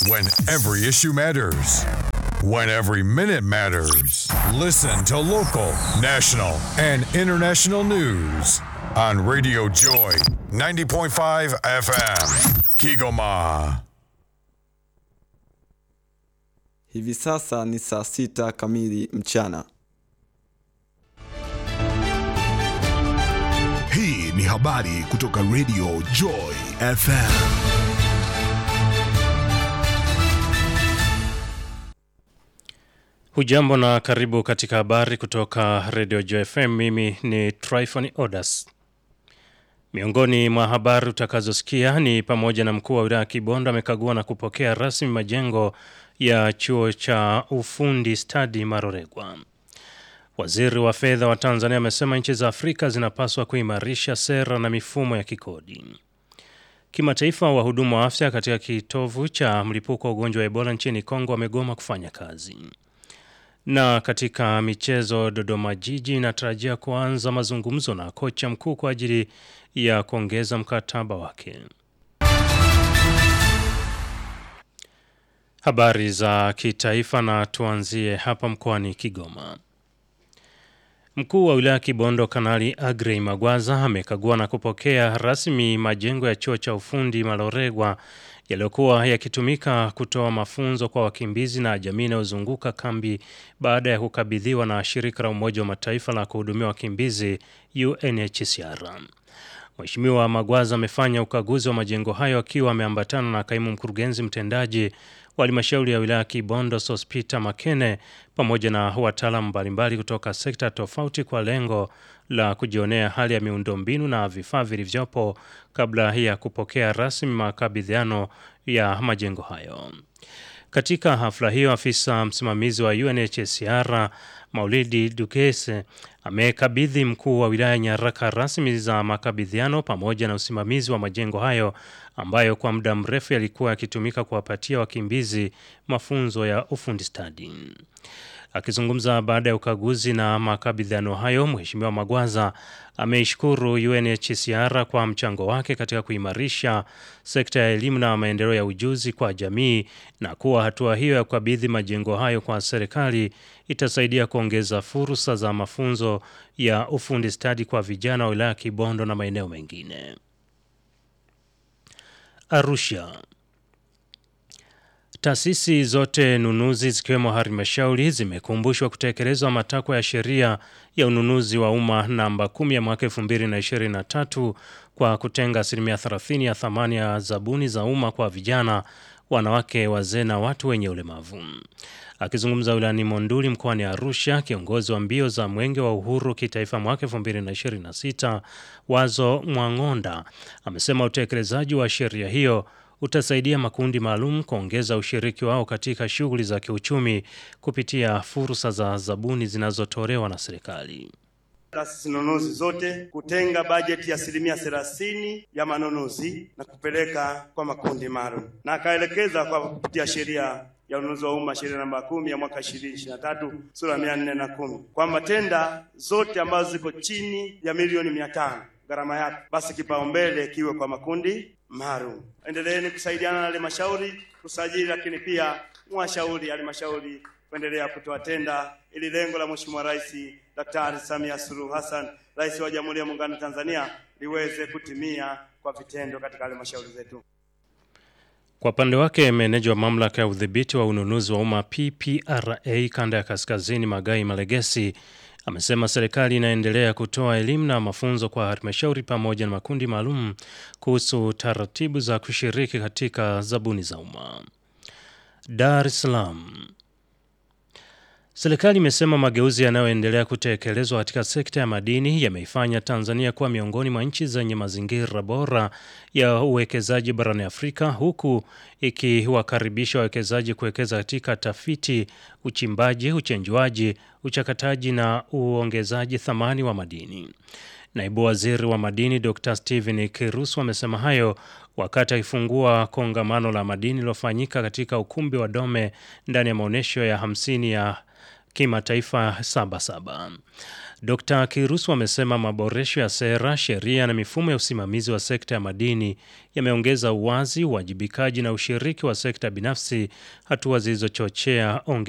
When every issue matters. When every minute matters. Listen to local, national, and international news on Radio Joy 90.5 FM. Kigoma. Hivi sasa ni saa sita kamili mchana. Hii ni habari kutoka Radio Joy FM. Hujambo na karibu katika habari kutoka Radio Joy FM. Mimi ni Tryphon Odas. Miongoni mwa habari utakazosikia ni pamoja na mkuu wa wilaya Kibondo amekagua na kupokea rasmi majengo ya chuo cha ufundi stadi Maroregwa. Waziri wa fedha wa Tanzania amesema nchi za Afrika zinapaswa kuimarisha sera na mifumo ya kikodi. Kimataifa, wahudumu wa afya katika kitovu cha mlipuko wa ugonjwa wa Ebola nchini Kongo wamegoma kufanya kazi. Na katika michezo, Dodoma Jiji inatarajia kuanza mazungumzo na kocha mkuu kwa ajili ya kuongeza mkataba wake. Habari za kitaifa na tuanzie hapa mkoani Kigoma. Mkuu wa wilaya Kibondo Kanali Agrey Magwaza amekagua na kupokea rasmi majengo ya chuo cha ufundi Maloregwa yaliyokuwa yakitumika kutoa mafunzo kwa wakimbizi na jamii inayozunguka kambi baada ya kukabidhiwa na shirika la Umoja wa Mataifa la kuhudumia wakimbizi UNHCR. Mheshimiwa Magwaza amefanya ukaguzi wa majengo hayo akiwa ameambatana na kaimu mkurugenzi mtendaji wa halmashauri ya wilaya Kibondo Sospita Makene pamoja na wataalamu mbalimbali kutoka sekta tofauti kwa lengo la kujionea hali ya miundombinu na vifaa vilivyopo kabla ya kupokea rasmi makabidhiano ya majengo hayo. Katika hafla hiyo, afisa msimamizi wa UNHCR Maulidi Dukese amekabidhi mkuu wa wilaya nyaraka rasmi za makabidhiano pamoja na usimamizi wa majengo hayo ambayo kwa muda mrefu yalikuwa yakitumika kuwapatia wakimbizi mafunzo ya ufundi stadi. Akizungumza baada ya ukaguzi na makabidhiano hayo, Mheshimiwa Magwaza ameishukuru UNHCR kwa mchango wake katika kuimarisha sekta ya elimu na maendeleo ya ujuzi kwa jamii na kuwa hatua hiyo ya kukabidhi majengo hayo kwa serikali itasaidia kuongeza fursa za mafunzo ya ufundi stadi kwa vijana wa wilaya Kibondo na maeneo mengine. Arusha. Taasisi zote nunuzi zikiwemo halmashauri zimekumbushwa kutekelezwa matakwa ya sheria ya ununuzi wa umma namba 10 ya mwaka 2023 kwa kutenga asilimia 30 ya thamani ya zabuni za umma kwa vijana, wanawake, wazee na watu wenye ulemavu. Akizungumza wilayani Monduli mkoani Arusha, kiongozi wa mbio za Mwenge wa Uhuru kitaifa mwaka 2026 Wazo Mwang'onda amesema utekelezaji wa sheria hiyo utasaidia makundi maalum kuongeza ushiriki wao katika shughuli za kiuchumi kupitia fursa za zabuni zinazotolewa na serikali. Taasisi nunuzi zote kutenga bajeti ya asilimia thelathini ya manunuzi na kupeleka kwa makundi maalum, na akaelekeza kwa kupitia sheria ya ununuzi wa umma sheria namba kumi ya mwaka 2023 sura mia nne na kumi kwamba tenda zote ambazo ziko chini ya milioni mia tano gharama yake, basi kipaumbele kiwe kwa makundi maalum. Endeleeni kusaidiana na halmashauri kusajili, lakini pia mwashauri halmashauri kuendelea kutoa tenda ili lengo la Mheshimiwa Rais Daktari Samia Suluhu Hassan, Rais wa Jamhuri ya Muungano wa Tanzania, liweze kutimia kwa vitendo katika halmashauri zetu. Kwa upande wake meneja wa mamlaka ya udhibiti wa ununuzi wa umma PPRA kanda ya kaskazini Magai Malegesi amesema serikali inaendelea kutoa elimu na mafunzo kwa halmashauri pamoja na makundi maalum kuhusu taratibu za kushiriki katika zabuni za umma. Dar es Salaam. Serikali imesema mageuzi yanayoendelea kutekelezwa katika sekta ya madini yameifanya Tanzania kuwa miongoni mwa nchi zenye mazingira bora ya uwekezaji barani Afrika huku ikiwakaribisha wawekezaji kuwekeza katika tafiti, uchimbaji, uchenjuaji, uchakataji na uongezaji thamani wa madini. Naibu Waziri wa Madini Dr. Steven Kirusu amesema hayo wakati akifungua kongamano la madini lilofanyika katika ukumbi wa Dome ndani ya maonyesho ya hamsini ya kimataifa Sabasaba. Dr. Kirusu amesema maboresho ya sera, sheria na mifumo ya usimamizi wa sekta ya madini yameongeza uwazi, uwajibikaji na ushiriki wa sekta binafsi, hatua zilizochochea onge